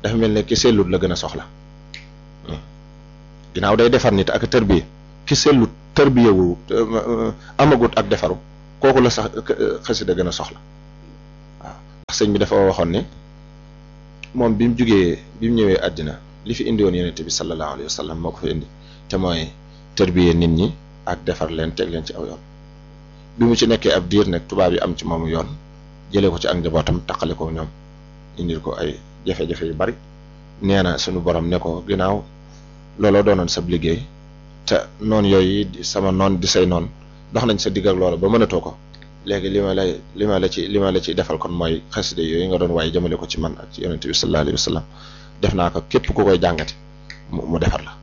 dafa mel ne ki sellut la gën a soxla ginnaaw day defar nit ak tërbiye ki sellut tërbiyewu amagut ak defaru kooku la sax xasida gën a soxla waaw ndax sëñ bi dafa waxoon ne moom bi mu jugee bi mu ñëwee àddina li fi indi woon yonente bi sallallahu alayhi wa sallam moo ko fi indi te mooy tërbiye nit ñi ak defar leen teg leen ci aw yoon bi mu ci nekkee ab diir nag tubaab yi am ci moomu yoon jëlee ko ci ak njabootam taqale ko ñoom indil ko ay jafe-jafe yu bari nee na suñu borom ne ko ginnaaw looloo doonoon sab liggéey te noon yooyu sama noon di say noon dox nañ sa digg ak loola ba mënatoo ko léegi li ma lay li ma la ci li ma la ci defal kon mooy xaside yooyu nga doon waaye jëmale ko ci man ak ci yonente bi sallallahu alayhi wa sallam def naa ko képp ku koy jàngati mu mu defar la